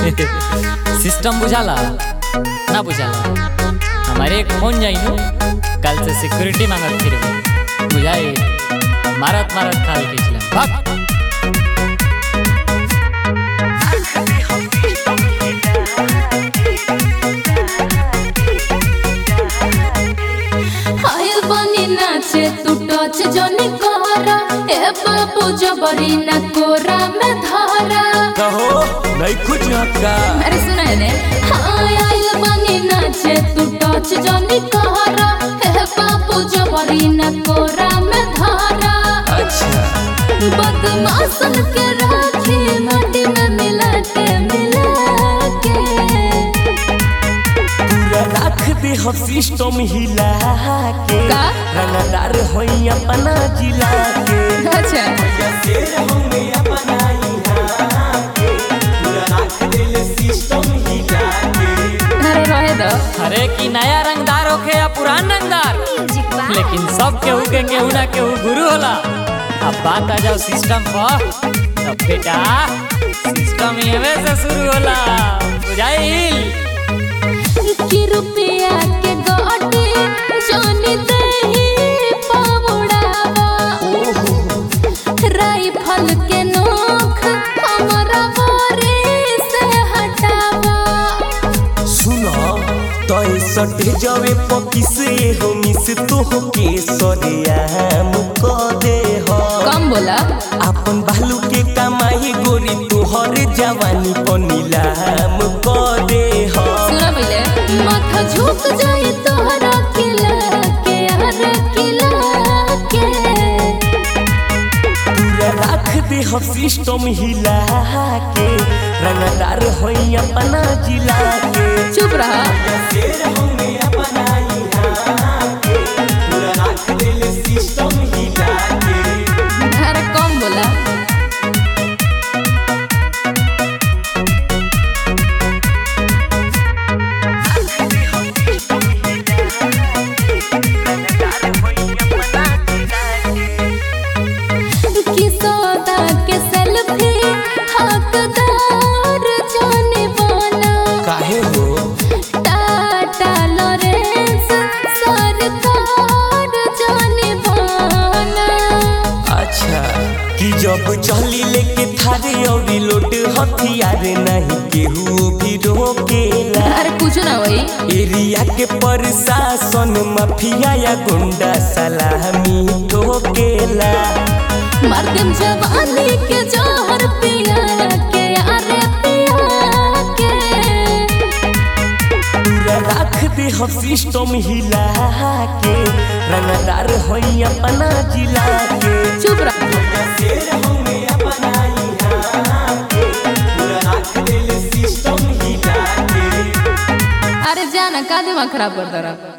System बुझाला ना बुझाला हमारे एक फोन जाई नु कल से सिक्योरिटी मांगत फिर बुझाई मारत मारत खाल खींचला भाग आयल बनी नाचे तू टच जनी कहरा ए बाबू जबरी न कोरा में धारा कहो नहीं कुछ का अरे सुना है ने हाँ आयल बनी नाचे तू टच जनी कहरा ए बाबू जबरी न कोरा में धारा अच्छा बदमाशन के राखी माटी में मिला के मिला के पूरा रख दे हम सिस्टम हिला के का? रंगदार होई अपना जिला के अच्छा शेर हमें अपना यहाँ के पूरा रख दे सिस्टम हिला के अरे रहे दो अरे की नया रंगदार होखे या पुरान रंगदार लेकिन सब केहू के केहू ना केहू गुरु होला अब बात आ जाओ सिस्टम पर तो बेटा सिस्टम एवे से शुरू होला बुझाइल कि रुपया के गोटे जानी दही पावड़ावा राइफल के नोख हमरा बारी से हटावा सुनो तो सटे जावे पकिसे हो मिस तो हो के सरियाम को दे हो कम बोला अपन बालू के कमाई गोरी तोहर जवानी पर नीलाम को दे हो सुना पहले माथा झुक जाए तोहरा किला के हर किला के पूरा रख दे हो सिस्टम हिला के रंगदार होई अपना जिला के चुप रहा शेर हमें अपना यहाँ के पूरा रख दे सिस्टम हिला के अरे कम बोला कि सौदा के सेल्फी हकदार जाने वाला काहे हो टाटा लॉरेंस सरकार जाने वाला अच्छा कि जब चली लेके थारे और लोट हथियार नहीं केहू भी रोकेला अरे कुछ ना वही एरिया के प्रशासन माफिया या गुंडा सलामी ठोकेला मार देम जवानी के जहर पिया के अरे पिया के पूरा रख दे हम सिस्टम हिला के रंगदार होई अपना जिला के चुप रह शेर हमें अपना यहाँ के पूरा रख दे सिस्टम हिला के अरे जाना का दिमाग खराब करता रहा